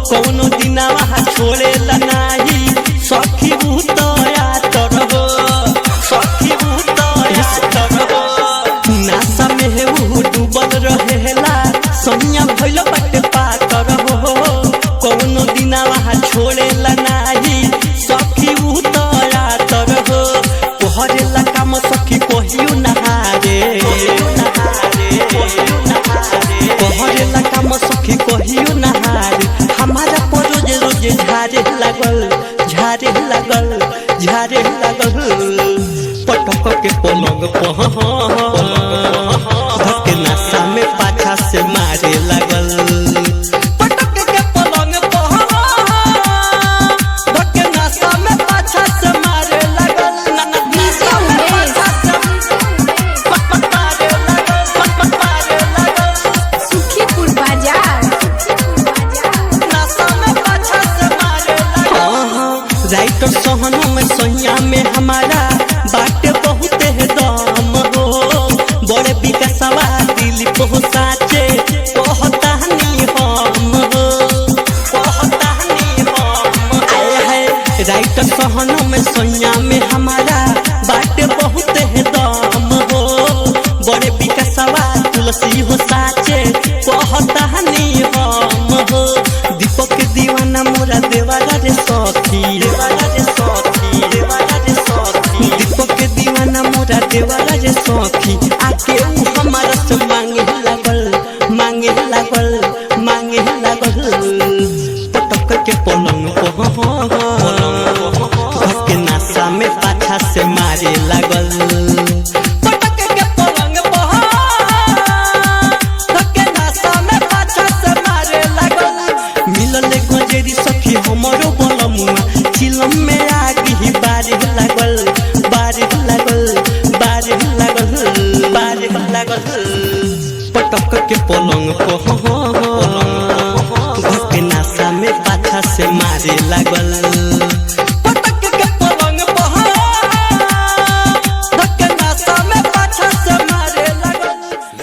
कौनो दिनावा छोड़ेला नाही सखी भूतया तरहो सखी भूतया तरहो नासा में ऊ डूबल रहेला सनिया भइल बाटे पाकर हो कौनो दिनावा छोड़ेला नाही सखी भूतया तरहो तोहरेला काम सखी कहियो नहारे तोहरेला काम सखी कहियो नहारे हमारा पर रोज रोज झारे लागल झारे लागल झारे लागल पटक के पलंग पह धके नशा में पाछा से मारे लागल पटक के पलंग पह धके नशा में पाछा से मारे लागल न- न- नशा में पाछा से पट- पट मारे लागल, पट- पट मारे लागल। सुखीपुर बाजार नशा में पाछा से मारे लागल। राइटर सोहनों में सोहिया में हमारा बाटे बहुत है दम हो बड़े विकासवा दिलीप हो साचे कहता नहीं हम हो कहता नहीं हम आए है राइटर सोहनों में सोहिया में हमारा बाटे बहुत है दम हो बड़े विकासवा तुलसी हो साचे कहता नहीं हम हो दीपक दीवाना मोरा देवारा रे सखी देवारा रे सखी देवारा रे सखी दीपक दीवाना मोरा देवारा रे सखी आके ऊ हमारा से मांगे लागल मांगे लागल मांगे लागल पटक के पलंग को धक्के नासा में पाछा से मारे लागल पटक के पलंग पर धक्के नासा में पाछा से मारे लागल मिलल गजेरी सखी हमरो बलमुआ चिलम में आगी बारे लागल बारे लागल बारे लागल बारे लागल पटक के पलंग पर धक्के नासा में पाछा से मारे लागल